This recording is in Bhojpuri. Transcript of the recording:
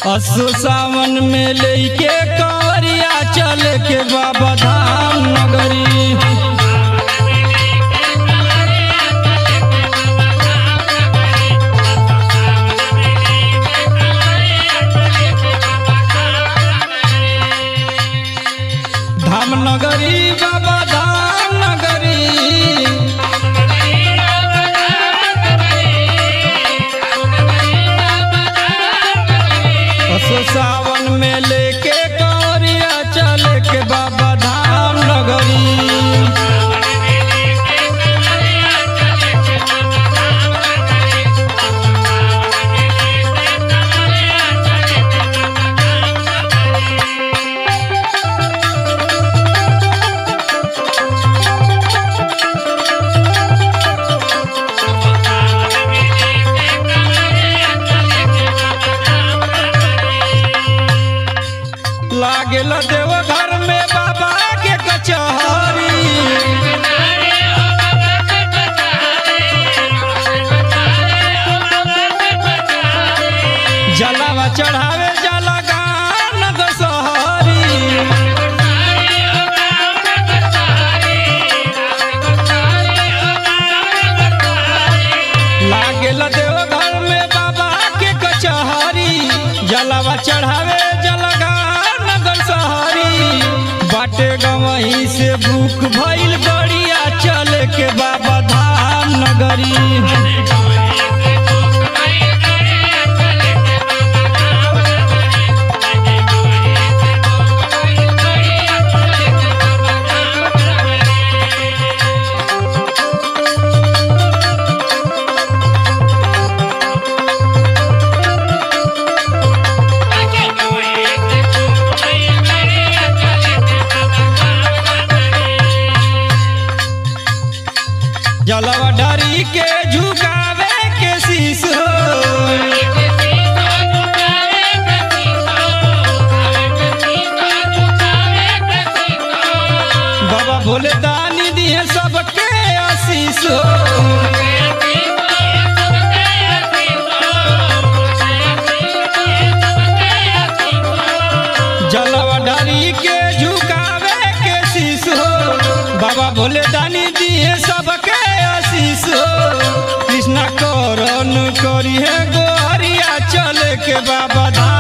असो सावन में लेके कंवरिया चल के बाबा धाम नगरी धाम नगरी बाबा धाम नगरी असो सावन में लेके कंवरिया चल के बाबा धाम नगरी लागेला देव घर में बाबा के कचहरी जलावा चढ़ावे जला गान दशहरी लागेला देव घर में बाबा के कचहरी जलावा चढ़ावे जलगान नगर सहरी बाटे गवही से भूख भइल गड़िया चल के बाबा धाम नगरी जलवा डरी के झुकावे के शीश हो बाबा भोले दानी दिए सबके आशीष हो जलवा डरी के झुकावे के शीश हो बाबा भोले दानी दिए सबके आशीष हो कृष्णा करण करी है गोहरिया चल के बाबा धाम